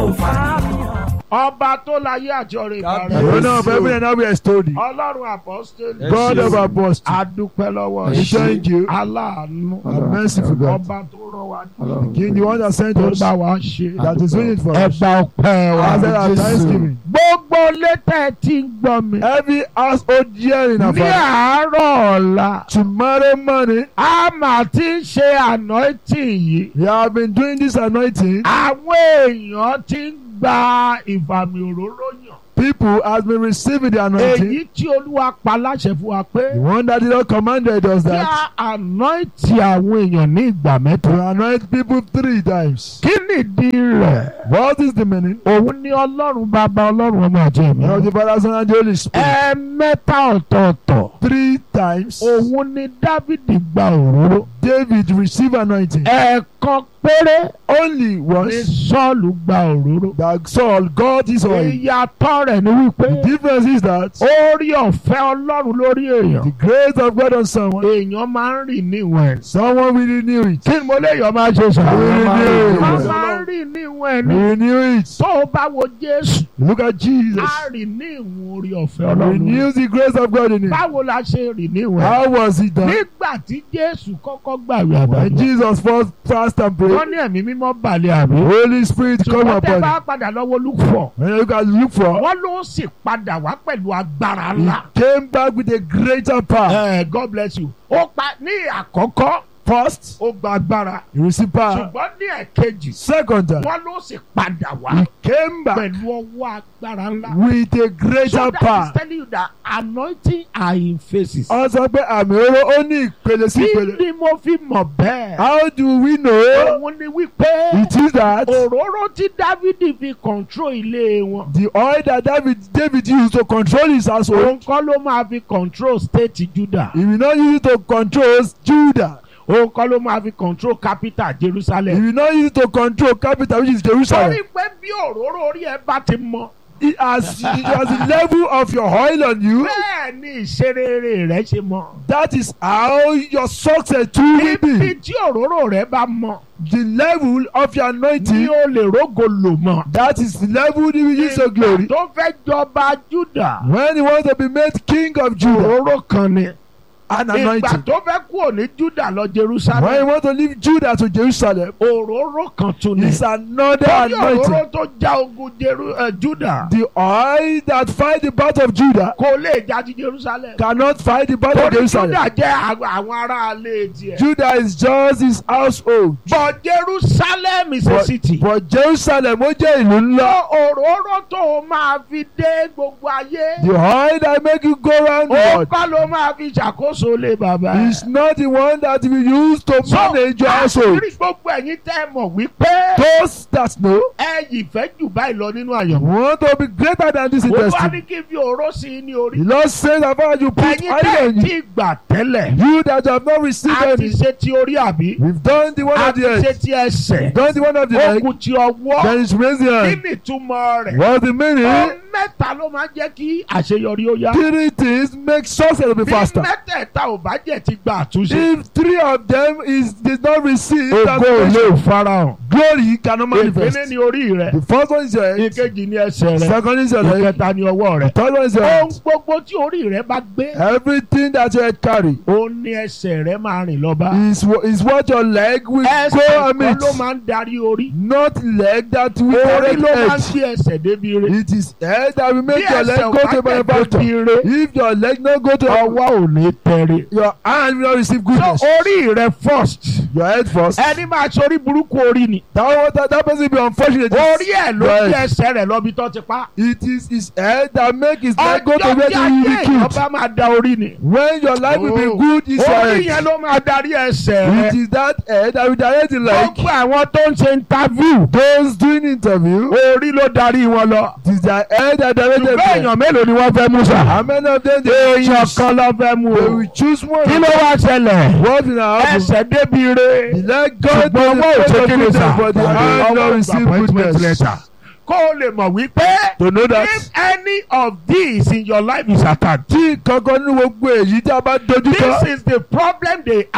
ó fàníyàn. ọba tó láyé àjọrè God ìbára bless The owner of heaven and earth we extol thee. ọlọ́run apọ́sítélì God of apostles. adúpẹ́ lọ́wọ́ We thank you. aláàánú And merciful God. ọba tó rọ wa The King, the one that sent tó us. bá wa ṣe That is doing it for us. ẹgbà ọpẹ́ wa Answer our thanksgiving. gbogbo létẹ̀ tí ń gbọ́ mi Every household hearing ní of us. àárọ̀ ọ̀la Tomorrow morning, a máa ti ń ṣe anointing yìí we have been doing this anointing. àwọn èèyàn ti ń gba ìfàmì òróró yàn People has been receiving the anointing. èyí tí olúwa pa láṣẹ fún wa pé The one that the Lord commanded us kí that a anoint àwọn èèyàn ní ìgbà mẹ́ta. to anoint people three times. kí nìdí rẹ̀? What is the meaning? òun ni ọlọ́run bàbá ọlọ́run ọmọ àti ẹ̀mí. One of the Father, Son, and the Holy Spirit. ẹ̀ẹ̀mẹ́ta ọ̀tọ̀ọ̀tọ̀ Three times. òun ni dávìdì gba òróró. David received anointing. ẹ̀ẹ̀kan péré Only ni once sọ́ọ̀lù gba òróró. that Saul got his oil. ìyàtọ̀ rẹ̀ ni wípé The difference is that orí ọ̀fẹ́ ọlọ́run lórí èèyàn. the grace of God on someone, èèyàn máa ń rìn níwọ̀n ẹ̀. someone will renew it. kí ni mo léèyàn máa ṣe sọ? Renew. wọ́n máa ń rìn níwọ̀n ẹ̀ ní. Renew it. tó o bá wo jésù Look at Jesus. a rìn ní ìwọ̀n orí ọ̀fẹ́ ọlọ́run. Renew the grace of God in it. báwo la ṣe rìn níwọ̀n ẹ̀? How was it done? nígbà tí jésù kọ́kọ́ gbàwé When àdàbọ̀ Jesus first fast and wọ́n prayed, ní ẹ̀mí mímọ́ balẹ̀ àbí. Holy Spirit come ṣùgbọ́n tẹ́ upon bá him. padà lọ́wọ́ lúfọ̀ When you can look for, wọ́n ló sì padà wá pẹ̀lú agbára he ńlá. came back with a greater power. Eh, God bless you. ó pa ní àkọ́kọ́ First, ó gba agbára he received power. ṣùgbọ́n ní ẹ̀kejì Second time, wọ́n ló sì padà wá he came back pẹ̀lú ọwọ́ agbára ńlá. with a so greater that is power. telling you that anointing are in phases. Wọ́n sọ pé àmì oró ó ní ìpele sí kí ìpele. ni mo fi mọ̀ bẹ́ẹ̀? How do we know? òun ni wípé It is that òróró tí dávidi fi control ilé wọn. the oil that David David used to control his household, òun kọ́ ló máa fi control state judah. he will not use it to control Judah. òun kọ́ ló máa fi control capital He jerusalem. will not use it to control capital which is Jerusalem. torí pé bí òróró orí ẹ bá ti mọ. It has, it has the level of your oil on you. bẹ́ẹ̀ ni ìṣerere rẹ ṣe mọ. That is how your success too will ibi be. tí òróró rẹ bá mọ The level of your ni anointing. ó lè rógo lò mọ. That is the level you will use your glory. tó fẹ́ jọba judah. When you want to be made king of Judah, òróró kan ni. an ìgbà anointing. tó fẹ́ kúrò ní judah lọ When you jerusalem. want to leave Judah to Jerusalem, òróró kan tún ni. it's another torí òróró anointing. tó já ogun jeru uh, judah. The oil that fight the battle of Judah kò lè já ti jerusalem. cannot fight the battle of torí Jerusalem. judah jẹ́ àwọn àwọn ará alẹ́ tiẹ̀. Judah is just his household. but jerusalem is a But, city. but Jerusalem ó jẹ́ ìlú ńlá. òróró tó o máa fi dé gbogbo ayé. The oil that make you go round the ó world kọ́ ló máa fi ṣàkóso lé bàbá. is not the one that we use to manage your household. àṣírí gbogbo ẹ̀yin tẹ́ ẹ mọ̀ wípé Those that know ẹ yìí fẹ́ jù báyìí lọ nínú àyànmọ́. want to be greater than this olúwa industry. ní kí n fi òró sí i ní orí. The Lord says about you put ẹ̀yin oil tẹ́ ẹ on you. ti gbà tẹ́lẹ̀. You that have not received a ti any. ṣe ti orí àbí. We've done the one a of ti the ṣe head. ti ẹsẹ̀. We've done the one of the leg. ogun ti ọwọ́. Then it's raised the kí hand. ni ìtumọ̀ rẹ̀? What's the meaning? ohun mẹ́ta ló máa ń jẹ́ kí àṣeyọrí ó yá. Three things make success to be bí faster. mẹ́tẹ̀ẹ̀ta ò bá jẹ́ ti gba àtúnṣe. If three of them is did not receive ògo ò transformation, lè farahàn. glory cannot manifest. ìpínlẹ̀ ni orí rẹ̀. The first one is your head. ìkejì ni ẹsẹ̀ rẹ̀. Second is your leg. ìkẹta ni ọwọ́ rẹ̀. Third one is your ohun hand. gbogbo tí orí rẹ̀ bá gbé. Everything that your head carry ó ní ẹsẹ̀ rẹ̀ máa rìn lọ́ba. is wha- is what your leg will ẹsẹ̀ go kan and meet. ló máa ń darí orí. Not leg that will orí direct ló máa ń head. gbé ẹsẹ̀ débi rẹ̀. It is head that will bí make your ẹsẹ̀ leg ò go bá to tẹ̀ manufacture. débi rẹ̀ If your leg no go to ọwọ́ ò ní tẹ̀rẹ̀. your hand will not receive so goodness. orí rẹ̀ first. Your head first. ẹni máa sori burúkú orí ni. That one that, that person be unfortunate. orí ẹ̀ ló Right. gbé ẹsẹ̀ rẹ̀ lọ́bi tó ti pa. It is his head that make his leg go to ọjọ́ where tí he will ayé be èèyàn killed. bá máa da orí ni. When your life will Oh. be good, is your orí yẹn head. ló máa darí ẹsẹ̀ It rẹ̀. is that head that will direct the leg. gbogbo àwọn tó ń ṣe interview. Those doing interview, orí ló darí wọn lọ. it is their head that directed ṣùgbọ́n them. èèyàn mélòó ni wọ́n fẹ́ mú sà. How many of them they èèyàn choose? kan ló fẹ́ mú They o. will choose one. kí ló wá ṣẹlẹ̀. What will happen? ẹsẹ̀ débi re. The leg go to the ṣùgbọ́n owó place òṣè of kí ni goodness, sà. but the hand not receive goodness. kó o lè mọ̀ wípé. To know that. if any of these in your life is attacked. Tí kankan nínú gbogbo èyí tí a bá dojú this kọ, is the problem they have.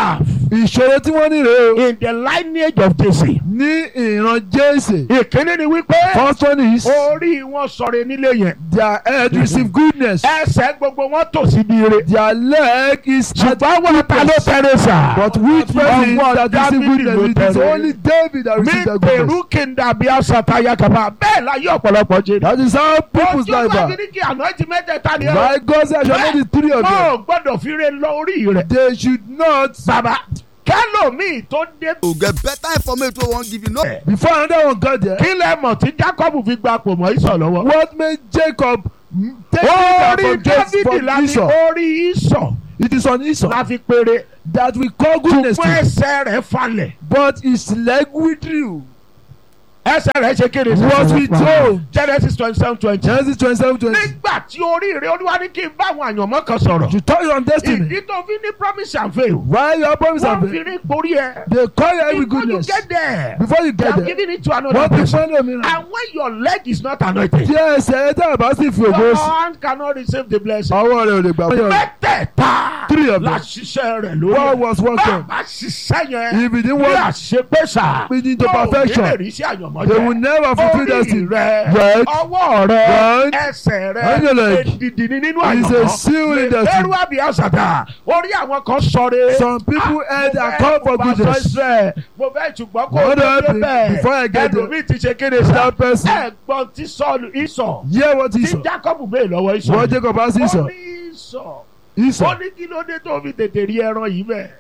ìṣòro tí wọ́n ní rèé o in the lineage of Jesse. ní ìran jésè ìkíní ni wípé first one is orí wọn sọ̀rọ̀ nílé yẹn. their head receive goodness ẹsẹ̀ gbogbo wọn tò síbi ire. their leg is at ṣùgbọ́n wọn ta ló tẹ̀lé sà. but which person Ọwọ́ that receive Dáfídì ló goodness it is tẹ̀lé. only David that mi receive that pèrú goodness kí n dàbí àṣàtàyà kàbà bẹ́ẹ̀ la yí ọ̀pọ̀lọpọ̀ jẹ́. that is how people's ojú life wa are fi ní kí àná ti mẹ́tẹ̀ẹ̀ta ni ẹ. my God say I shall know the three of them mo gbọ́dọ̀ fi re lọ orí rẹ̀. they should not bàbá kẹlòmíì tó dé. to get better information wey we wan give you no. before another one got there kí lẹ mọ̀ tí Jacob fi gba pò mọ́ ìsọ̀ lọ́wọ́. what made Jacob mm, take orí it from Jacob David from la fi Esau orí ìsọ̀ it is on Esau la fi péré. that we call goodness ṣùgbọ́n to ẹsẹ̀ rẹ̀ falẹ̀. but his leg withdrew ẹsẹ̀ rẹ̀ ṣe kéde. was withdrawn Genesis twenty seven twenty. Genesis twenty seven twenty nígbà tí oríire olúwa ní kí n bá àwọn àyànmọ́ kan sọ̀rọ̀. to touch on destiny ìdí tó fi ní promise and fail. why your promise wọ́n have fi been rí borí ẹ. they call you every before you goodness get there. before you they get have there given it to another wọ́n ti person. fún ẹlòmíràn and when your leg is not anointed. tí ẹsẹ̀ ẹ tẹ́ ẹ bá sì fi ògo your sí hand cannot receive the blessing. ọwọ́ rẹ̀ ò lè gbà fún ọ mẹ́tẹ̀ẹ̀ta Three of la them. ṣiṣẹ́ rẹ̀ lórí. what was one thing bàbá ṣiṣẹ́ yẹn. if it didn't bí work àṣepẹ́sà. Leading to yóò perfection. ní lè rí sí àyànmọ́ they jẹ́. will never fulfil orí destiny rẹ Right. ọwọ́ rẹ Right. ẹsẹ̀ rẹ And your leg. èdìdì ni nínú It's àyànmọ́ a seal in lè destiny. fẹ́rù àbí àṣàdà orí àwọn kan sọre. some people heard and call for goodness mo fẹ́ ṣùgbọ́n kó o What tó happened débẹ̀ before I get there? ẹlòmíì ti ṣe kéde sá that person ẹ̀gbọ́n tí sọ́ọ̀lù ìsọ̀ hear what tí Esau Jacob bẹ́ẹ̀ lọ́wọ́ ìsọ̀ what Jacob ask ó Esau ní ìsọ̀ ó Esau ní kí ló dé tó fi tètè rí ẹran yìí bẹ́ẹ̀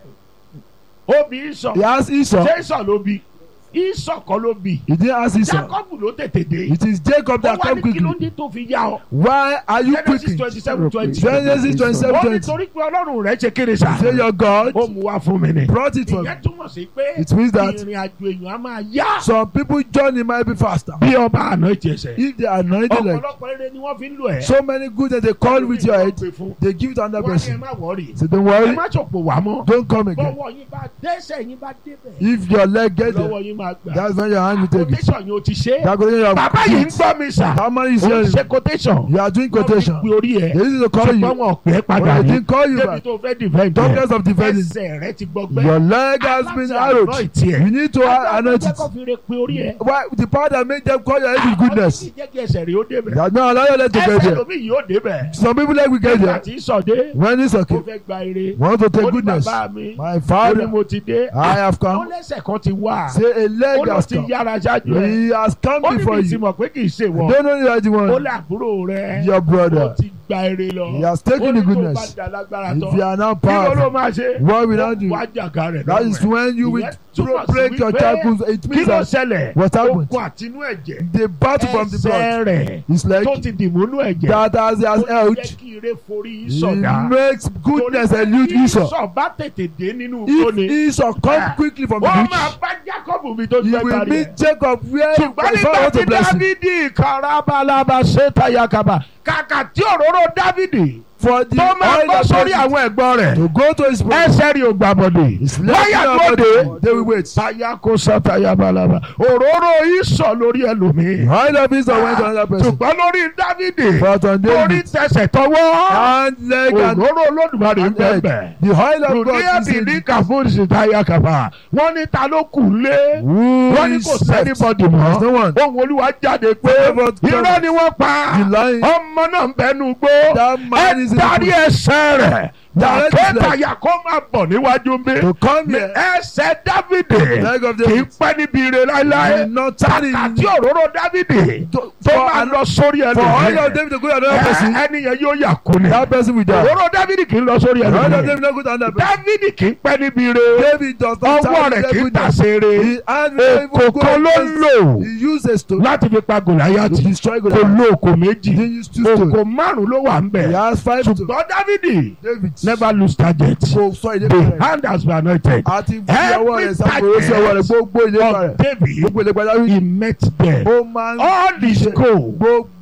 ó bí ìsọ̀ he ask Esau ṣé ìsọ̀ ló bí ìsọ̀ kọ́ ló bí he didn't ask Esau Jacob ló tètè dé it is Jacob ó that wá come ní kí ló quickly dé tó fi yá ọ why are you Genesis quickly twenty seven twenty Genesis twenty ó seven ní twenty torí pé ọlọ́run rẹ̀ ṣe kéde sá say your God ó mú wá fún mi ni brought it for me ìyẹn túmọ̀ sí pé it means that ìrìn àjò èèyàn á máa yá some people journey might be faster bí ọba àná ìjẹsẹ̀ if they are anointed like ọ̀pọ̀lọpọ̀ eré ni wọ́n fi ń lò ẹ̀ so many good that they call with your head Wọ́n gbé fún. they give it to another wọ́n ní ẹ person má wọ́ọ̀rì so don't ẹ worry má ṣòpò wá mọ́ don't come again bọ́wọ́ yín bá dẹ́sẹ̀ yín bá débẹ̀ if your leg get there lọ́wọ́ yín máa gbà that's when your hand will take it quotation yóò ti ṣe é that quotation you have bàbá yìí ń put. gbọ́ mi sà how many is ó ń hearing ṣe quotation you are doing wọ́n fi quotation pe orí ẹ̀ they need to call ṣùgbọ́n you wọn ò pẹ́ padà but they rí didn't call you débi back tó fẹ́ defend ẹ̀ doctors of defending ẹsẹ̀ rẹ ti gbọgbẹ́ your leg has been arrowed you need to anoint it kọ́ fi re pe orí ẹ̀ why the power that make them call your head with goodness ọlọ́run jẹ́ kí ẹsẹ̀ rẹ ó débẹ̀ that no allow your leg to get ẹsẹ̀ there lómi yìí ó débẹ̀ some people like we get nígbà there tí sọ̀dé when it's ó okay fẹ́ gba ire want to ó take ní goodness bàbá mi my ó ní father mo ti dé I have ó come lẹ́sẹ̀ kan ti wà say a ó leg lọ has ti come yára ṣáájú ẹ̀ he has come ó ní before mi ti you mọ̀ pé kì í ṣe wọ̀ don't know you are the ó one lé àbúrò rẹ̀ your ó brother ti gba ire lọ he has ó taken ní the tó bá goodness da lágbára if tán you are now kí ló ló powerful máa ṣe what will ó I do wá jàgà rẹ̀ that is lọ́wọ́ ẹ̀. when you will Ìyẹn túmọ̀ sí break your wípé tackles it kí means ló that ṣẹlẹ̀ what happened ogun àtinú ẹ̀jẹ̀ the battle from the blood ẹsẹ̀ rẹ̀ is like tó ti dìmúnú ẹ̀jẹ̀ that as he has ó held jẹ́ kí ire forí he sọ̀dá makes goodness elude Esau Esau bá tètè dé nínú if ìkóni Esau come quickly from the wọ́n máa beach bá Jacob mi tó he fẹ́ will parí ẹ̀ meet Jacob where ṣùgbọ́n his nígbà father want tí to bless him Dávidi karabalaba ṣètà yakaba kàkà tí òróró Dávidi for the tó máa oil bọ́ of sórí blessing àwọn ẹ̀gbọ́n rẹ̀ to go to his brother ẹsẹ̀ rí o gbàbọ̀dé his wáyà left lóde they will wait tayako satayabalaba òróró ìsọ̀ lórí the ẹlòmíì oil of Esau went to another person ṣùgbọ́n lórí Dávidi but on orí David tẹsẹ̀ tọwọ́ hand leg and òróró Olódùmarè ń and head bẹ̀bẹ̀ the oil of God is rùdíẹ̀bì in ní it. kàfóònù tayakaba wọ́n ní ta ló kù lé who wọ́n ní is kò left sẹ́nibọ́dì there mọ́ is no one ohun olúwa jáde pé Favored irọ́ God. ni wọ́n pa the lion ọmọ náà ń bẹnu gbó that man is ẹ in darí the ẹsẹ̀ rẹ̀ Direct his leg. dàkẹ́tàyà kó máa bọ̀ níwájú mi to come here ẹsẹ̀ Dávidi leg of kì í David pẹ́ níbi ire láéláé will not turn in àti òróró Dávidi to- tó for máa an- lọ sórí for oil of ẹlòmíì David to go to another person ẹni yẹn yóò yà kú ni that person will die òróró Dávidi kì í lọ sórí the oil of ẹlòmíì David no go to another person Dávidi kì í pẹ́ níbi ire David does not ọwọ́ turn rẹ̀ in kì í goodness tàṣere he hand will even èkó go kan ló ń against lò he used a stone láti fi pa to Gòláyátì destroy kò Goliath lo òkò méjì he used two stones òkò márùn ló wà ń he bẹ̀ has five stones ṣùgbọ́n Dávidi David never lose target kò sọ ìdí the rẹ̀ hand has been anointed àti fi ọwọ́ rẹ̀ sàkóso sí ọwọ́ rẹ̀ gbogbo ìlépa of rẹ̀ David gbogbo ìlépa rẹ̀ he met them ó máa ń all the ṣe scope gbogbo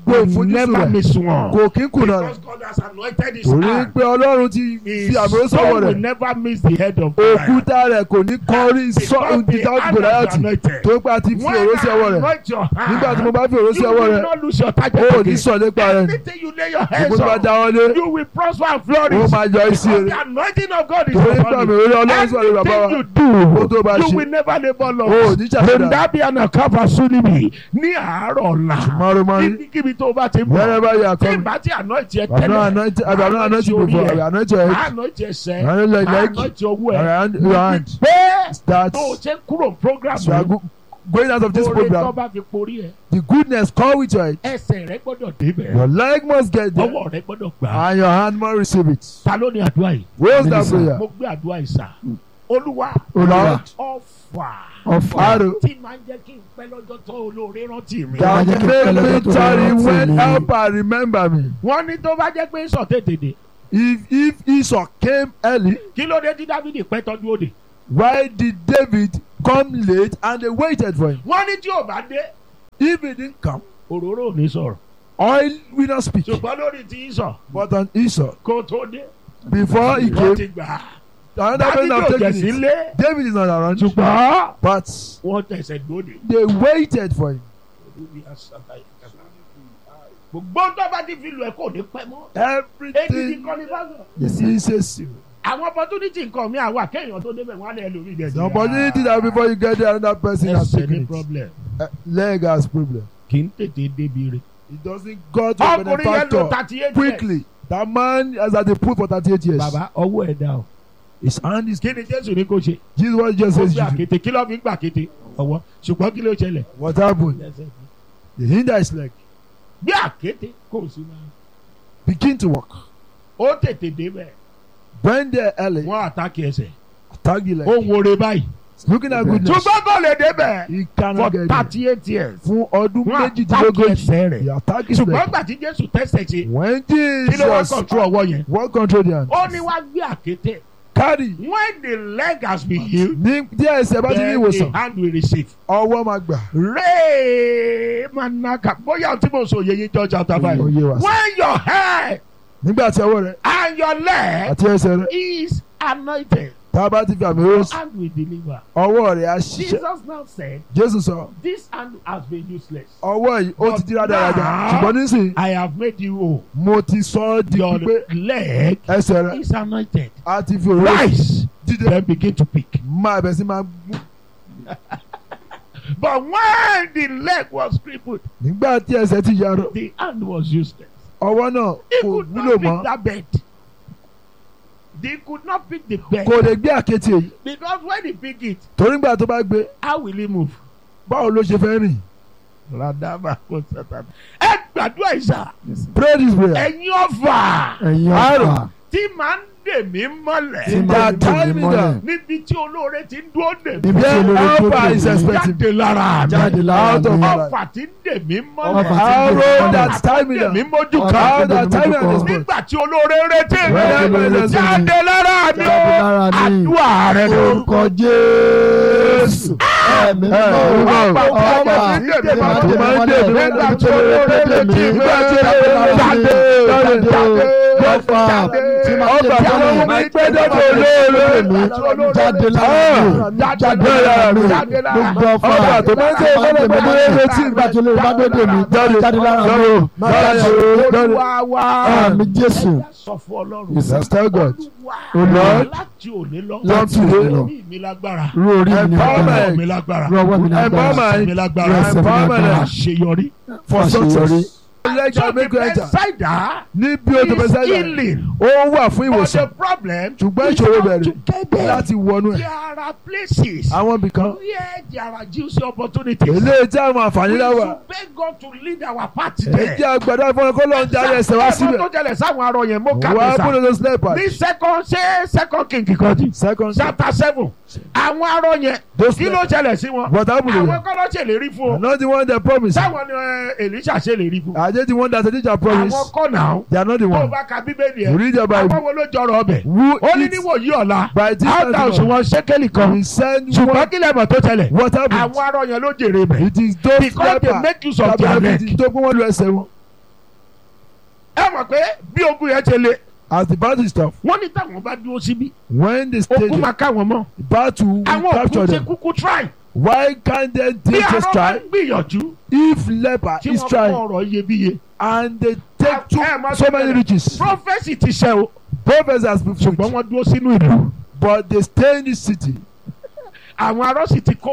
gbogbo will ìfojúsùn never rẹ̀ miss one. kò kí ń kùnà rẹ̀ Because God has anointed his torí hand. pé ọlọ́run ti His fi àmì soul sọ́wọ́ will rẹ̀ never miss the head of Goliath. òkúta rẹ̀ kò ní kọrí Because sọ the ìdá hand gòláyàtì is anointed. tó pé a ti fi When òró sí ọwọ́ I rẹ̀ anoint your hand, nígbà tí mo bá fi òró sí you ọwọ́ will rẹ̀ not lose your target ó ò ní again. sọ nípa rẹ̀ Anything you lay your gbogbo hands tó bá on, dá wọn lé you will prosper and ó flourish. máa yọ isi Because rẹ̀ the anointing of God is torí pé àmì upon you. òró ọlọ́run sọ̀rọ̀ bàbá wa Anything you ó do, tó bá you ṣe will never labour ó ò loss. ní ṣàṣẹ̀dá Rendabi anakaba sunimi ní àárọ̀ ọ̀la. mọ́rọ́mọ́rí Níbikíbi tó o bá ti ń bọ̀. wherever you are Tí coming ìbá ti anoint yẹ I'm not tẹ́lẹ̀. anointed I'm not anointed orí before ẹ̀. I'm anointed your Máa head anoint ẹsẹ̀. I'm anointed your Máa leg anoint ọwọ́ ẹ̀. around your hand Pé that tó o ṣe ń kúrò program you are yìí. go- going out of this Oore tó program bá fi porí ẹ̀. the goodness come with your head Ẹsẹ̀ rẹ gbọ́dọ̀ débẹ̀. your leg must get there Ọwọ́ rẹ gbọ́dọ̀ gbà á. and your hand must receive it Ta ló ní àdúrà yìí? what's that Minister. prayer Mo gbé àdúrà yìí sà. Olúwa Lord ọ̀fà. ọ̀fà arrow Tí máa ń jẹ́ kí n pẹ́ lọ́jọ́ tó olóore rántí mi. that jẹ́ kí n make pẹ́ me lọ́jọ́ tó tarry rántí when mi. helper remember me Wọ́n ní tó bá jẹ́ pé sọ tètè dé. if if Esau came early Kí ló dé tí Dávidi pẹ́ tọ́jú òde? why did David come late and they waited for him Wọ́n ní tí ò bá dé. if he didn't come Òróró ò ní sọ̀rọ̀. oil will not speak Ṣùgbọ́n lórí ti sọ but on Esau kó tó dé. before he Wọ́n came ti gbà á. another Dávidi person ò have jẹ̀ taken it sílé. David is not around Ṣùgbọ́n but wọ́n tẹ̀sẹ̀ gbòde. they waited for him Gbogbo tó bá ti fi lu ẹ̀ kò ní pẹ́ mọ́. Èyí everything kọ́ ni bá sọ. yes he says you Àwọn opportunity nǹkan mi àwa kéèyàn tó débẹ̀ wọ́n á lẹ̀ lórí ìdẹ̀sí. the opportunity that before you get there another person has Ẹsẹ̀ ní taken it problem. Uh, leg has problem Kì í tètè débi rẹ̀. it doesn't go to a Ọkùnrin yẹn lo benefactor thirty eight years. quickly that man has had a pool for thirty-eight years Bàbá ọwọ́ ẹ̀ dá o. his hand is Kí ni Jésù ní kó ṣe? Jesus what Jesus Ó says gbé you do àkété kí ló fi ń gbà kété ọwọ́ ṣùgbọ́n kí ló ṣẹlẹ̀? what happened the hinder his leg Bí àkété kò sí máa. begin to work Ó tètè débẹ̀. when there early Wọ́n àtàkì ẹsẹ̀. tag the Ó leg ń wore báyìí. looking at goodness Ṣùgbọ́n kò lè débẹ̀. he For cannot get there thirty eight years. fún ọdún Wọ́n àtàkì méjìdínlógójì ẹsẹ̀ rẹ̀. he attack his Ṣùgbọ́n leg gbà tí Jésù tẹ́sẹ̀ ṣe. when Kí ló wá Jesus control ọwọ́ yẹn? what control the hand Ó ní wá gbé àkété. carry When the leg has been healed. ní díẹ̀ ẹsẹ̀ bá ti ní Then ìwòsàn the hand will receive. ọwọ́ máa gbà Ree manaka bóyá tí mo sọ yeye jọ chapter five. Ó yé wa sí. When your hair nígbà tí ọwọ́ rẹ̀ and your leg àti ẹsẹ̀ rẹ̀ is anointed, tá a bá ti fi àmì your rẹ̀ sí hand will deliver. ọwọ́ rẹ̀ á ṣiṣẹ́ Jesus now said, Jésù sọ this hand has been useless. ọwọ́ yìí ó ti di rádaràda Now- ṣùgbọ́n nísìnyí I have made you whole. mo ti sọ ọ́ di Your pípé leg ẹsẹ̀ rẹ̀ is anointed. á ti fi òróró sí Rise, dídé then begin to pick. máa bẹ̀ sí máa gbú But when the leg was crippled, nígbà tí ẹsẹ̀ ti yarọ the hand was useless. ọwọ́ náà He kò could wúlò not pick mọ́ that bed. They could not pick the bed. kò lè gbé àkété yìí Because when he pick it, torí nígbà tó bá gbé how will he move? báwo ló ṣe fẹ́ rìn Radama kò sátán. Ẹ gbàdúrà ìsà. pray this prayer Ẹ̀yin ọ̀fà ẹ̀yin Àrò. ọ̀fà tí máa ń dè mí tí mọ́lẹ̀. máa Ìjà ń dùn mí timing mọ́lẹ̀ Níbi tí olóore ti ń dúró dè mí. níbi tí Yeah, olórí tó Alpha dé is mí expecting Jáde lára mi. jáde lára Out of mi my Ọ̀fà tí ń dè mí Ọ̀fà mọ́lẹ̀. tí ń dè mí arrow mọ́lẹ̀. that timing Dè mí mójú Ọ̀fà kan. how that timing Ọ̀fà. is good Nígbà tí olóore ń retí mi. Jáde lára mi. Jáde lára mi jáde o. lára mi Àdúrà rẹ ló. orúkọ Jésù ẹ̀mí mímọ́ Ọ̀fà. ọ̀fà Ọ̀fà. tí máa ń dè mí mọ́lẹ̀ Nígbà níbi tí tí olórí olóore tó dé ń mí retí mi. jáde lára mi Jáde. jáde Jáde. ọ̀fà tí máa ń dè Ọ̀fà mí tó lọ́wọ́ mọ́lẹ̀ mi pé dọ́dọ̀ olóore. jáde lára mi jáde lára mi Jáde lára mi. gbogbo ọ̀fà Ọ̀fà tó máa ń dè mí mọ́lẹ̀ pé dọ́dọ̀ retí mi. nígbà tí olórí bá dé dè mí Jáde. jáde lára mi o Jáde. jáde Olúwa wa. àmì Jésù Sọ fún Ọlọ́run. Let's tell God Olúwa. Lord, Láti òní lọ. láti òní lọ Orí mi lágbára. rú orí mi ní Empowerment. agbára Ọwọ́ mi lágbára. rú ọwọ́ mi ní agbára Empowerment. Ẹsẹ̀ mi lágbára. Ẹsẹ̀ mi lágbára. Àṣeyọrí. for Àṣeyọrí. success let So God the make you enter Bethsaida níbi o tó is fẹ́ sẹ́yìn healing. ó wà fún But ìwòsàn the problem ṣùgbọ́n is ìṣòro how bẹ̀rẹ̀ to get there. láti wọnú ẹ̀ There are places àwọn ibìkan where there are juicy opportunities. eléyìí tí àwọn àǹfààní We náà wà should beg God to lead our path èyí there. jẹ́ àgbàdo àfọwọ́n kó lọ́n darí ẹsẹ̀ wá síbẹ̀ tó jẹlẹ̀ sáwọn arọ yẹn mo kà wà á mí kúrò sá. tó slepers ní second ṣé second king kan di. second chapter seven àwọn arọ yẹn those kí ló lepers ṣẹlẹ̀ sí wọn. what happen to àwọn them kọ́ ló ṣèlérí fún are ọ. not the one that promise sáwọn ni ẹ, Èlíṣà ṣèlérí fún. are they the one that the teacher promise àwọn kọ́ náà they are not the tó o one bá ka bíbélì you ẹ̀ read your àwọn bible wo ló jọrọ ọbẹ̀. who ó ní eat níwòyí ọ̀la by this áńtà time òṣùwọ̀n ṣékélì kan we send ṣùgbọ́n one kí lẹ́mọ̀ tó ṣẹlẹ̀ what happen àwọn arọ yẹn ló jèrè bẹ̀. it is those because they lepers make use of that their benefit neck. tó pé wọ́n lu ẹsẹ̀ wọn ẹ mọ̀ pé bí ogun yẹn ṣe le As the battle is tough, wọ́n ní táwọn bá dúró síbí when they stay ogun there, máa ká wọn mọ́ the battle will àwọn capture òkú ṣe them. kúkú try Why can't they bí they just àwọn bá try? ń gbìyànjú If leper tí is wọ́n kọ́ trying ọ̀rọ̀ iyebíye and they take too, ẹ máa so tó many bẹ̀rẹ̀. riches, prophesy ti ṣe o prophets has been ṣùgbọ́n fulfilled, wọ́n dúró sínú ìlú but they stay in the city àwọn arọ́ sì ti kó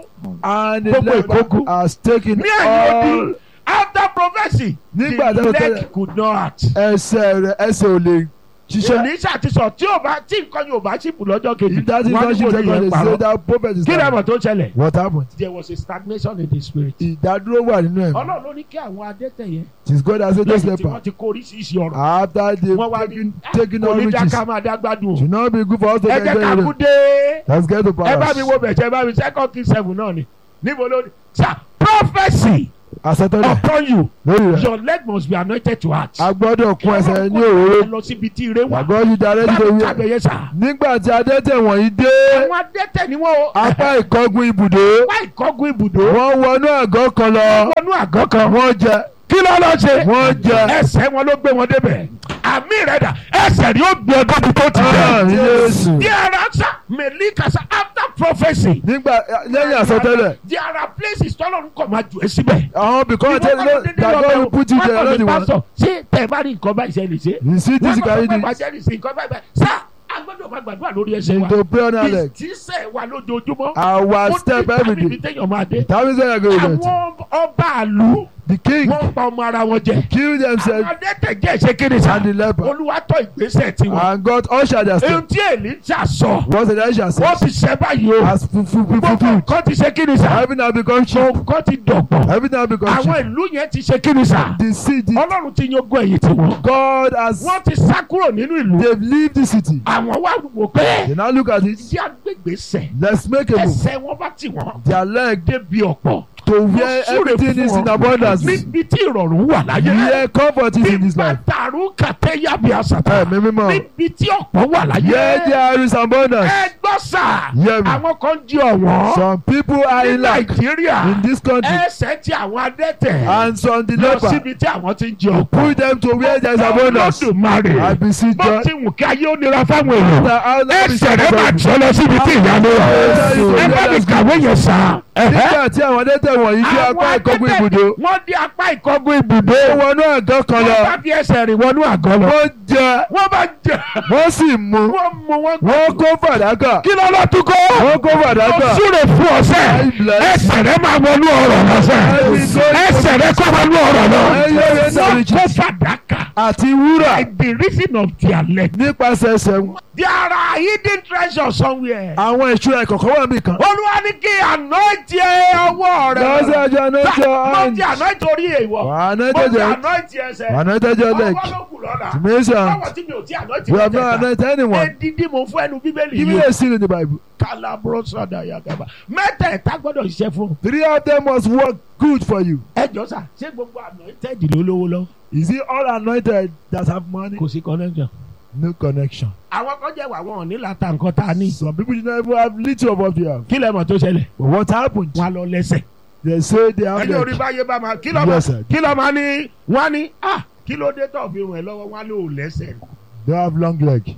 and the Gbogbo leper ìkókù. has taken ní ẹ̀yìn all odi after prophesy Nígbà the tó leg tẹ́lẹ̀- could not. ẹsẹ̀ rẹ̀ ẹsẹ̀ ò lè ṣiṣẹ́. Èlíṣà ti sọ tí ò bá tí nǹkan yóò bá ṣìpù lọ́jọ́ kejì If that is wọ́n not ní shit, kò they're ní going yẹn to say parọ́. that prophet is kí ni lying. àmọ̀ tó ṣẹlẹ̀? What happened? there was a stagnation in the spirit. Ìdádúró wà nínú ẹ̀. Ọlọ́run ló ní kí àwọn adẹ́tẹ̀ yẹn It is God that said those lẹ́yìn tí wọ́n leper ti kó oríṣiríṣi ọ̀rọ̀ after they wọ́n wá ní taken taken kò all ní riches dáká máa dá gbádùn o. should not be good for us to ẹ get jẹ́ ká them. kú dé. Let's get to ẹ bá mi palace. wo bẹ̀jẹ̀ ẹ bá mi second king seven náà ni níbo ló ní. sir prophesy Àṣetọ́lẹ̀ upon you lórí rẹ̀. your leg must be anointed to heart. A gbọ́dọ̀ kún ẹsẹ̀ ní ẹ òróró. lọ síbi tí ire wà. Àgọ́ yìí darí báwo nítorí ẹ̀. kábẹ̀yẹ sà. Nígbà tí adẹ́tẹ̀ wọ̀nyí dé àwọn adẹ́tẹ̀ ni wọ́n o. apá ìkọ́gun ibùdó, apá ìkọ́gun ibùdó. wọ́n wọnú àgọ́ kan lọ. wọnú àgọ́ kan. Wọ́n jẹ. kí ló lọ ṣe. Wọ́n jẹ. ẹsẹ̀ wọn ló gbé wọn débẹ̀. àmì rẹ̀ dà ẹsẹ̀ ni ó gbé ọdún bí tó ti Àmì jẹ. Jésù. there are answer melikasa after prophecy. Nígbà lẹ́yìn àsọtẹ́lẹ̀. there are places tọ́lọ́run kọ̀ máa jù ẹ́ síbẹ̀. Àwọn bìkan Ìwọ tẹ́lẹ̀ kọ́ ló dédé that lọ God bẹ̀ will o. put you Wọ́n there kàn ní not the one. pásítọ̀, ṣé tẹ̀ bá rí nǹkan báyìí ṣe lè ṣe. You see this wọ́n guy kàn fún this bàjẹ́ ní sí nǹkan báyìí báyìí. sá a gbọ́dọ̀ máa gbàdúrà lórí ẹsẹ̀ wa. to pray on our leg. ìjísẹ̀ wa lójoojúmọ́. Our ó step ní every tàbí day. téèyàn máa dé. That means when I go with it. àwọn ọba àlù The king wọ́n pa ọmọ ara wọn jẹ. kill themselves àwọn adẹ́tẹ̀jẹ́ ṣe kéde sá. and the leper olúwa tọ́ ìgbésẹ̀ tiwọn. and God ushered their ohun step. tí èlíjà sọ What Elisha wọ́n said ti ṣẹ́ báyìí o. has fulfilled. gbogbo fulfilled. nǹkan ti ṣe kéde sá. Heaven has become cheap. nǹkan ti dọ̀pọ̀. Heaven has become àwọn cheap. ìlú yẹn ti ṣe kéde sá. The city, ọlọ́run ti yan ogún ẹ̀yìn tiwọn. God has, wọ́n ti sá kúrò nínú ìlú. they've leave the city. àwọn wá wò pé They now look at it. tí agbègbèsẹ̀ Let's make a move. ẹsẹ̀ wọn bá tì wọ́n Their leg débi ọ̀pọ̀. to where Mo súre everything is fún in ọ. abundance. níbi tí ìrọ̀rùn wà láyé. Where comfort is in this nígbà life. tààrú kàtẹ́ yàbí àṣàtà. Ẹ̀mí mímọ́. níbi tí ọ̀pọ̀ wà láyé. Where there is abundance. ẹ gbọ́ sà. Hear me. àwọn kan jí ọ̀wọ́n. Some people are ní in lack nàìjíríà. in this country. ẹsẹ̀ tí àwọn adẹ́tẹ̀. And some the lọ leper síbi tí àwọn ti ń jí ọ̀pọ̀. pull them to where there is abundance. I Olódùmarè. beseech bó God. ti wù kí ayé ó nira fáwọn èèyàn. that I will ẹsẹ̀ rẹ̀ máa jọ lọ síbi tí ìyanu wà. ẹ bá mi kàwé yẹn sà. Nígbà tí àwọn adẹ́tẹ̀ wọ̀nyí dé apá ìkọ́gun ibùdó, wọ́n dé apá ìkọ́gun ibùdó. ó wọnú àgọ́ kan wọ́n lọ. bá fi ẹsẹ̀ rìn wọnú àgọ́ lọ. Wọ́n jẹ, wọ́n bá jẹ. wọ́n sì mu. wọ́n mú wọn. Wọ́n kó fàdákà. kí ló lọ tún kó. Wọ́n kó fàdákà. ó súre fún ọ̀sẹ̀. ẹsẹ̀ rẹ̀ máa wọnú ọ̀rọ̀ lọ́sẹ̀. ẹsẹ̀ rẹ̀ kọ́ wọnú ọ̀rọ̀ lọ. wọ́n kó fàdákà. Àti wúrà by the reason of their leg. nípasẹ̀ ẹsẹ̀ wọn. there are hidden treasures somewhere. Àwọn ìṣúra ìkọ̀kọ̀ wà níbì kan. olúwa ní kí anoint ẹ ọwọ́ rẹ. Lọ́sẹ̀ ọjọ́ mo anájọ́ ti anoint orí èèwọ̀. mo ti anájọ́ anoint ẹsẹ̀. anájọ́ leg. ọwọ́ ló kù lọ́la. Tìmísàn, báwo tí mi ò tí anoint we have not mẹ́tẹ̀ẹ̀ta. anointed anyone. edidi mo fún ẹnu bíbélì Give me yìí. a seal in the Bible. kalabro sada yagaba. mẹ́tẹ̀ẹ̀ta gbọ́dọ̀ ṣiṣẹ́ fún. Three of them must work good for you. ẹ jọ sà ṣé gbogbo anointed ló lówó lọ. Is it all anointed that have money? kò sí connection. No connection. àwọn kan jẹ́ wà wọn ò ní láta nǹkan tá a ní. Some people do not even have little of what they have. kí lẹ mọ̀ tó ṣẹlẹ̀. But what happened? wọn á lọ lẹ́sẹ̀. They say they have ẹni orí leg. báyé bá máa kí ló máa Yes, sir. kí ló máa ní wọ́n á ní ah kí ló dé tó fi ràn ẹ́ lọ́wọ́ wọ́n á lò ó lẹ́sẹ̀. They have long leg.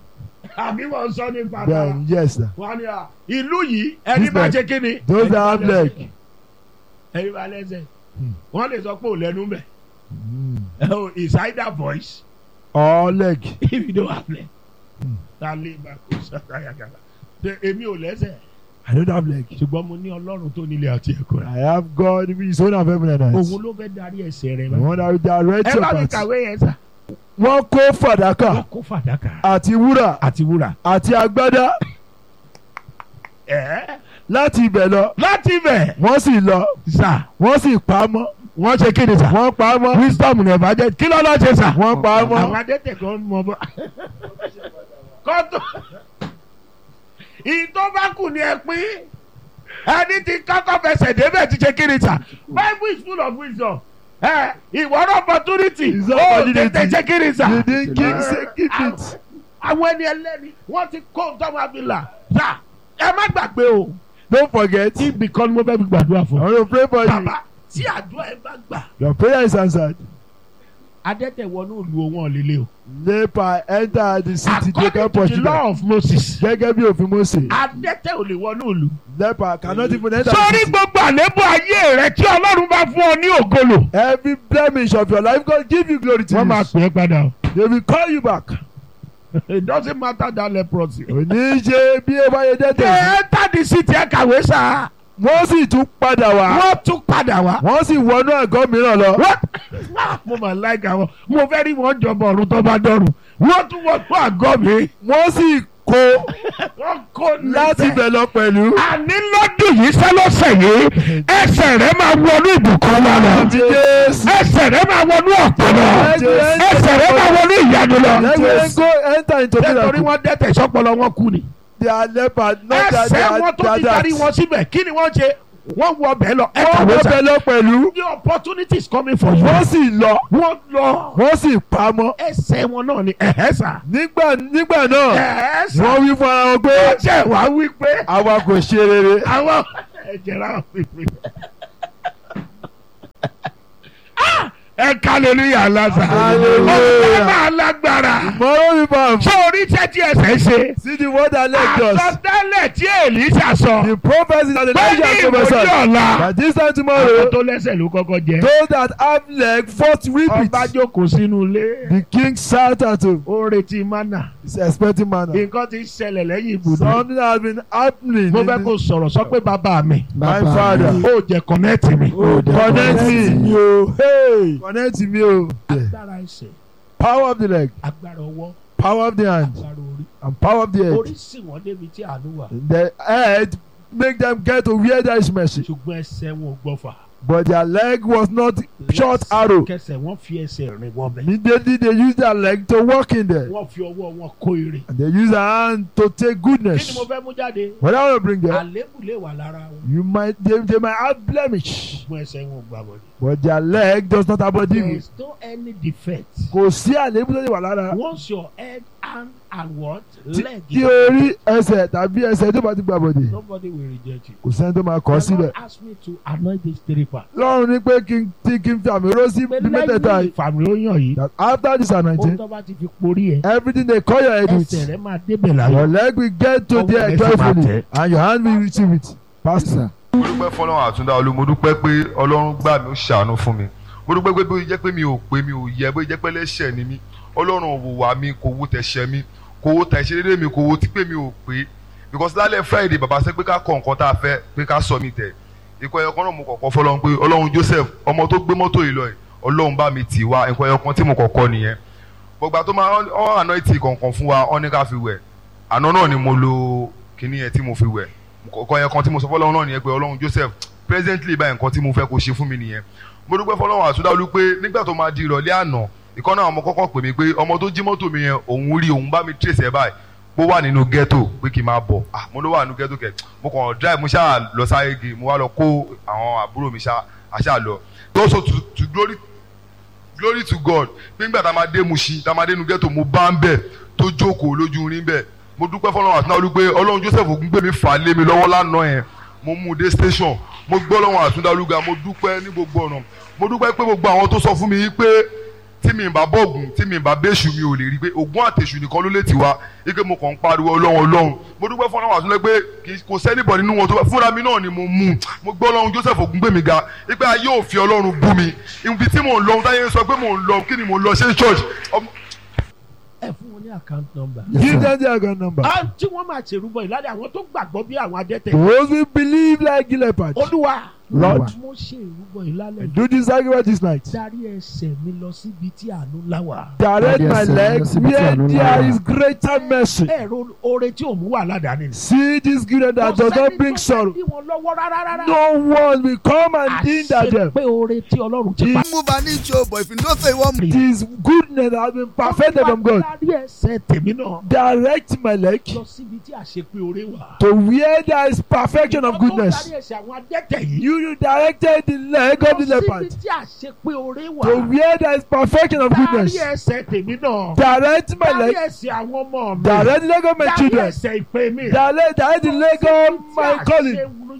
àbí wọ́n sọ ní padà. Then yes, sir. wọ́n á ní à ìlú yìí ẹni This bá man, ṣe kí ni. Those ẹni that bá have lẹ́sẹ̀. leg. ẹni bá lẹ́sẹ̀. Hmm. wọ́n lè sọ pé ò lẹ́nu bẹ̀. Mm. oh it's either voice Or leg. if you don't have leg. Hmm. ta lè bá kó sàkàyàkàlà. ṣe èmi ò lẹ́sẹ̀. I don't have leg. ṣùgbọ́n mo ní ọlọ́run tó nílé àti ẹ̀kọ́ rẹ̀. I have God in his own of heaven and earth. òun ló fẹ́ darí ẹsẹ̀ rẹ̀ The bá. one that will direct ẹ your bá mi path. kàwé yẹn sà. Wọ́n kó fàdákà wọ́n kó fàdákà. àti wúrà àti wúrà. àti agbádá ẹ̀ láti ibẹ̀ lọ. láti bẹ̀. Wọ́n sì lọ. sà Wọ́n sì pa á mọ́. wọ́n ṣe kí ni sà. Wọ́n pa á mọ́. wisdom ní ẹ̀bá jẹ́ kí ló lọ́ ṣe sà. Wọ́n pa á àwọn mọ́. adẹ́tẹ̀ kan mọ bọ́. kọ́tọ̀ ìtọ́ bá kù ní ẹ pín ẹni tí kọ́kọ́ fẹsẹ̀ débẹ̀ ti ṣe kí ni sà. bible is full of wisdom. ẹ ìwọ́rọ̀ opportunity. It's ó opportunity. tètè ṣe kí ni sà. You didn't keep say keep it. àwọn ẹni ẹlẹ́ni wọ́n ti kó tọ́mọ abilà. sà ẹ má gbàgbé o. Don't forget. ibì kan ni mo fẹ́ fi gbàdúrà I fún. want to pray for you. bàbá tí àdúrà ẹ bá gbà Your prayer is answered. adẹ́tẹ̀ wọnú ìlú wọn líle o. leper enter the city they can according to push the them law of Moses gẹ́gẹ́ bí òfin Mósè adẹ́tẹ̀ ò lè wọnú ìlú. leper cannot even enter sórí the city gbogbo àlébù ayé rẹ tí ọlọ́run bá fún ọ ní ògolo. every blemish of your life God give you glory to wọ́n máa you pè é padà o. they will call you back it doesn't matter that leprosy. òní ṣe bí ẹ bá yẹ dẹ́tẹ̀ sí ẹ tàdí sí ti ẹ kàwé sá. wọ́n sì tún padà wá wọ́n tún padà wá. wọ́n sì wọnú àgọ́ mìíràn lọ wọ́n mo máa like àwọn mo fẹ́ rí wọn jọba ọ̀run tó bá dọ̀run wọ́n tún wọ́n tún àgọ́ mi. wọ́n sì kó wọ́n kó láti níbẹ̀. bẹ̀ lọ pẹ̀lú. àní lọ́dún yìí sẹ́lọ́sẹ̀ yìí ẹsẹ̀ rẹ máa wọnú ìbùkún wa lọ. Àti Jésù. ẹsẹ̀ rẹ máa wọnú ọ̀pọ̀ lọ. ẹsẹ̀ rẹ máa wọnú ìyanu lọ. Let me go enter into nítorí miracle. wọ́n dẹ́tẹ̀ sọ́pọ̀lọ́ wọn kú ni. They are leper not that they ẹsẹ̀ are wọn tó ti they are darí that. wọn síbẹ̀ kí ni wọ́n ṣe wọ́n wọ ọbẹ̀ lọ ẹ Wọ́n kàwé wọ́n sá. bẹ̀ lọ pẹ̀lú. the opportunity is coming for you. Wọ́n sì lọ. wọ́n lọ Wọ́n sì pamọ́. ẹsẹ̀ wọn náà ni ẹ̀hẹ́ sà. Nígbà nígbà náà ẹ̀hẹ́ sà. wọ́n wí fún ara wọn pé wọ́n jẹ́ wá wí pé àwa kò ṣe rere. àwọn ẹ̀jẹ̀ rà wí pé. Ah! ẹ kálẹ̀lúyà lásà. Hallelujah. ọ̀sẹ̀ máa lágbára. Mọ̀rọ́ mi bá ṣé orí tẹ́tí ẹsẹ̀ ṣe. See the word that led us. àsọtẹ́lẹ̀ tí èlísà sọ. The prophecy that the pé ní Elijah ìwòye prophesied. ọ̀la. That this time àwọn tomorrow, tó lẹ́sẹ̀ ló kọ́kọ́ jẹ. those that have leg first reap ọba it. jókòó sínú ilé. The king sat at home. ó retí mánà. He's expecting manna. nǹkan ti ṣẹlẹ̀ lẹ́yìn ibùdó. Something has been happening. mo in fẹ́ the- kó sọ̀rọ̀ sọ pé bàbá mi. My father. ó jẹ kọ̀nẹ́ẹ̀tì mi. Connect me. o. Hey. Connect me. oh. agbára ẹsẹ̀ Power of the leg. agbára ọwọ́ Power of the hand. agbára orí. And power of the head. orí sì wọ́n débi tí àánú wà. The head make them get to where there is mercy. ṣùgbọ́n ẹsẹ̀ wọn ò gbọ́fà. But their leg was not short arrow. kẹsẹ̀ wọ́n fi ẹsẹ̀ rìn wọ́n bẹ̀. Immediately they use their leg to walk in there. wọ́n fi ọwọ́ wọn kó ire. And they use their hand to take kí goodness. ni mo fẹ́ mú jáde. What I want to bring there, àlébù lè wà lára wọn. you might they, they might have blemish, ṣùgbọ́n ẹsẹ̀ wọn ò gbà wọlé. but their leg does not have a there demon. is no any defect. Kò sí àléébù tó lè wà lára. once your head hand and what Tí leg tí orí ẹsẹ̀ tàbí ẹsẹ̀ tó bá ti gbà bọ̀dẹ̀, nobody will reject you. kò sẹ́ni tó máa kọ́ the síbẹ̀. Lord ask me to anoint this three part. Lọ́run ní pé kí n tí kí n fi àmì ró sí pé bí mẹ́tẹ̀ẹ̀ta lẹ́yìn yìí. ìfàmìlóyàn yìí. That after this ohun anointing, tó bá ti fi porí ẹ. everything they call your head with, ẹsẹ̀ rẹ máa débẹ̀ your láyọ̀. leg will get to Ọwọ́ there rẹ sì máa joyfully tẹ̀. and your hand will receive it. Pastor. mo dúpẹ́ fọlọ́run àtúndá olú mo dúpẹ́ pé ọlọ́run gbà mí ó ṣàánú fún mi mo dúpẹ́ pé bóyá jẹ́ pé mi ò pé mi ò yẹ bóyá jẹ́ pé lẹ́ṣẹ̀ ni mí ọlọ́run ò wò wá mi kò wo tẹ̀ṣẹ̀ mi kò wo tẹ̀ṣẹ̀ dédé mi kò wo tí pé mi ò pé because lálẹ́ friday bàbá sẹ́ pé ká kọ nǹkan tá a fẹ́ pé ká sọ mi tẹ̀ ikọ̀ ẹ̀yọ̀kan náà mo kọ̀kọ́ fọlọ́run pé ọlọ́run joseph ọmọ tó gbé mọ́tò yìí lọ yìí ọlọ́run bá mi tì wá ikọ̀ ẹ̀yọ̀kan tí mo kọ̀kọ́ nìyẹn gbogbo tó máa ọ̀ àná ìtì kọ̀ọ̀kan fún wa ọ̀ ní ká fi wẹ̀ àná náà ni mo lo kinní yẹn tí mo fi wẹ̀ kọ̀ọ̀kan yẹn kan tí mo sọ fọlọ́run náà nìyẹn pé ọlọ́run joseph presently báyìí nǹkan tí mo fẹ́ kó ṣe fún mi nìyẹn mo dúpẹ́ fọlọ́run àtúndáwọlú pé nígbà tó máa di ìrọ̀lẹ́ àná ìkan náà ọmọ kọ́kọ́ pè mí pé ọmọ tó jí mọ́tò mi yẹn òun rí òun bá mi trace ẹ̀ báyìí pé ó wà nínú ghetto pé kí n máa bọ̀ ah mo ló wà nínú ghetto kẹ̀ mo kàn drive mo ṣáà lọ sáré ge mo wá lọ kó àwọn àbúrò mi ṣáà àṣà lọ also to to glory glory to God pé nígbà tá a máa dé Mushin tá a máa dé inú ghetto mo bá ń bẹ̀ tó jókòó lójú rin bẹ̀ mo dúpẹ́ fọlọ́run àtúndáwọlú pé ọlọ́run Joseph Ògúngbèmí fà á lé mi lọ́wọ́ lánàá yẹn mo mú un dé station mo gbọ́ lọ́wọ́ àtúndáwọlúgà mo dúpẹ́ ní gbogbo ọ̀nà mo dúpẹ́ pé gbogbo àwọn tó sọ fún mi yìí pé tí mi bá bọ̀gùn tí mi bá bẹ́ṣù mi ò lè rí pé ògùn àtẹ̀ṣù nìkan ló lè tì wá ike mo kàn ń pariwo ọlọ́run ọlọ́run mo dúpẹ́ fún ọlọ́run àtúnlẹ̀ pé kì í- kò sẹ́nìbọ̀ nínú wọn tó bá fúnra mi náà ni mo mú un. mo gbọ́ ọlọ́run Joseph Ògúngbèmí ga ipe ayé òfin ọlọ́run bú mi ibi tí mò ń lọ táyé ń sọ pé mò ń lọ kí ni mò ń lọ ṣe church ọmọ- ẹ fún wọn ní account number. Give them their account number. Ah, tí wọ́n máa ṣèrúbọ ìlànà àwọn tó gbàgbọ́ bí àwọn adẹ́tẹ̀. Those who believe like leopard. olúwa Lord. mo ṣe ìrúbọ ìlànà Do this sacrifice this night. darí ẹsẹ̀ mi lọ síbi tí àánú ńlá wà. Direct my Yes, sir. leg Yes, sir. where Yes, there sir. is greater mercy. ẹ̀rọ oore tí òun wà ládàáni. See this goodness that does not bring sorrow. Kò sẹ́ni tó fẹ́ dí wọn lọ́wọ́ rárá rárá. No one will come and hinder them. àṣepé oore tí ọlọ́run ti pa. move an inch o but if you know say you wan It is goodness that has been perfected from God. darí ẹsẹ̀ tèmi náà Direct my leg lọ síbi tí àṣepé oore wà. to where there is perfection of Ìwọ tó goodness. darí ẹsẹ̀ àwọn adẹ́tẹ̀ yìí. You you directed the leg of the lọ síbi leopard tí àṣepé oore wà. to where there is perfection of darí goodness. ẹsẹ̀ tèmi náà. Direct my darí leg. ẹsẹ̀ àwọn ọmọ mi. Direct the leg of my darí children. ẹsẹ̀ ìpè mi. Direct direct the leg of my calling. calling.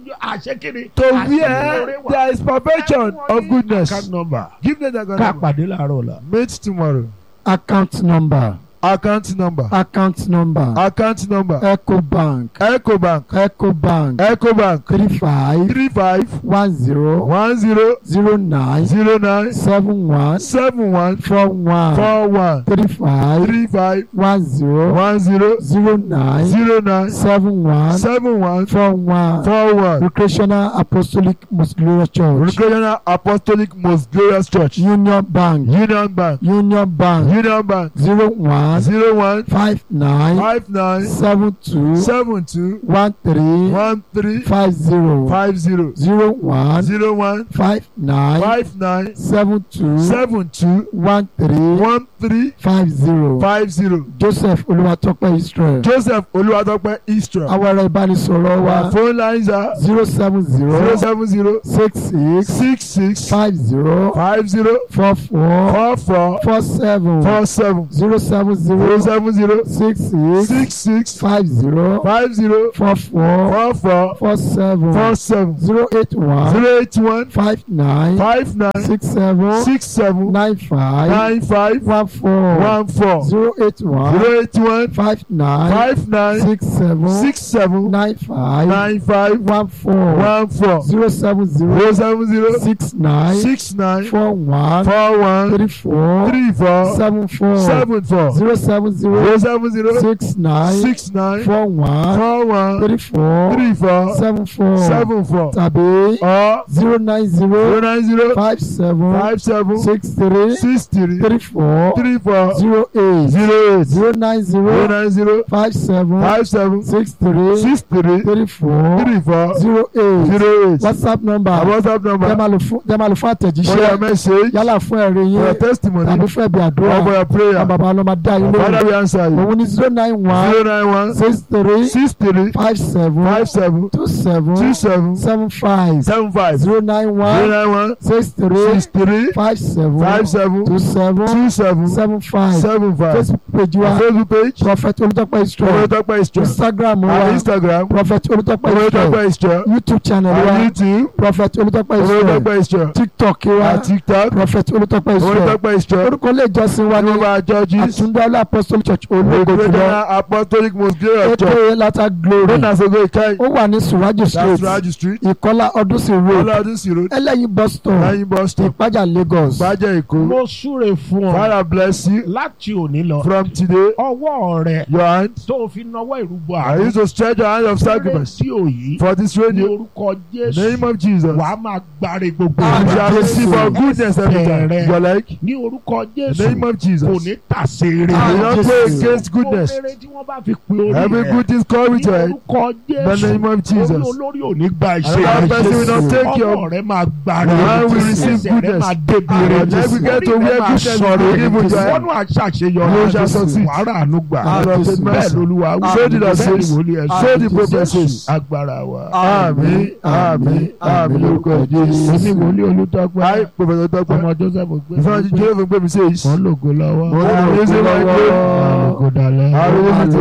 ojú àṣekiri. to where there is perfection of goodness. account number. Give them the account ká number. pàdé láàárọ̀ la. Meet tomorrow. account number Account number. account number Account number. ecobank Ecobank. ecobank Ecobank. three five Three five one zero one zero zero nine zero nine seven one seven one four one four one three five three five one zero one zero zero nine zero nine seven one seven one four one four one. recreational apostolic most glorious church Recreational Apostolic Most Glorious Church. union bank Union Bank. union bank Union Bank. zero one Zero one five nine five nine seven two seven two one three one three five zero five zero zero one zero one five nine five nine seven two seven two one three one three five zero five zero. joseph olúwatópẹ́ israel Joseph Olúwatópẹ́ Istra. àwọn ẹ̀rọ ìbánisọ̀rọ̀ wa Our phone lines are zero seven zero zero seven zero six six six six five zero five zero four four four four four seven four seven zero seven zero zero seven zero six six six six five zero five zero four four four four four seven four seven zero eight one zero eight one five nine five nine six seven six seven nine five nine five one four one four zero eight one zero eight one five nine five nine six seven six seven nine five nine five one four one four zero seven zero zero seven zero six nine six nine four one four one three four three four seven four seven four zero seven zero zero seven zero six nine six nine four one four one three four three four seven four seven four tàbí or zero nine zero zero nine zero five seven five seven six three six three three four three four zero eight zero eight zero nine zero zero nine zero five seven five seven six three six three three four three four zero eight zero eight whatsapp number our WhatsApp tẹ́ number máa lò fún tẹ́ máa lò fún for your àtẹ̀jíṣẹ́ message yálà fún ẹ̀rí for yín your testimony tàbí fún ẹ̀bí or for àdúrà your prayer àwọn bàbá ọlọ́mọ dá yín Father lóhùn we answer you òun ní zero nine one zero nine one six three six three five seven five seven two seven two seven seven five seven five zero nine zero one nine one six three six three five seven five seven two seven two seven seven five seven five facebook page our wa Facebook page prophet olùtọ́pẹ́ israel Olótọ́pẹ́ Istra instagram our wa Instagram prophet olùtọ́pẹ́ israel Olótọ́pẹ́ Istra youtube channel our wa YouTube prophet olùtọ́pẹ́ israel Olótọ́pẹ́ Istra tiktok wa our TikTok prophet olùtọ́pẹ́ israel Olótọ́pẹ́ Istra orúkọ ilé ìjọsìn wa ní Jehovah Judges àtúndọ́lá apostolic church ológo jùlọ Recreational Apostolic Most Glorious Church ètò lata glory known as Ogo Ikai ó wà ní suraju that's street Raji Street ìkọlá ọdúnsìn road Ọlọ́dún sí road ẹlẹ́yin bus stop Lẹ́yìn bus stop ìpájà lagos Bájẹ́ Èkó mo súre fún ọ Father bless you láti òní lọ from today ọwọ́ rẹ your hand tó o fi nawọ́ ìrúbọ I àrùn use to stretch your hand of sacrifice rédíò yìí for this ní radio orúkọ in the jésù name of Jesus wàá máa gbáre gbogbo Ah, you ìgbà. shall receive for goodness every time you are like ní orúkọ in the jésù name of kò Jesus ní tàsé Ah, you rere don't Jesus. go against goodness Gbogbo rere tí wọ́n bá fi pe orí every rẹ good thing come with ní your head orúkọ in the jésù name of orí Jesus olórí ò ní gba another ìṣe person will not take ọmọ your rẹ máa gbáre Your hand will receive ẹsẹ̀ rẹ goodness. máa débi Your rere leg will get to orí rẹ where máa goodness sọ̀rọ̀ will give with your wọ́n hand. náà ṣàṣeyọrí You shall succeed. wàhálà àánú gbà Ah, Lord, take bẹ́ẹ̀ mercy. lolúwa wí. So did I say. Bẹ́ẹ̀ ni wòlíì ẹ̀ sọ. So the prophet says. agbára wa. àmín àmín àmín lórúkọ Jésù èmi wòlíì olùdọ́gba I Prophet Otope ọmọ joseph gbé ìfọ̀n Jehova gbé mi says wọ́n lògo lọ́wọ́ I am using my wọ́n glory lògo dalẹ̀ I will use it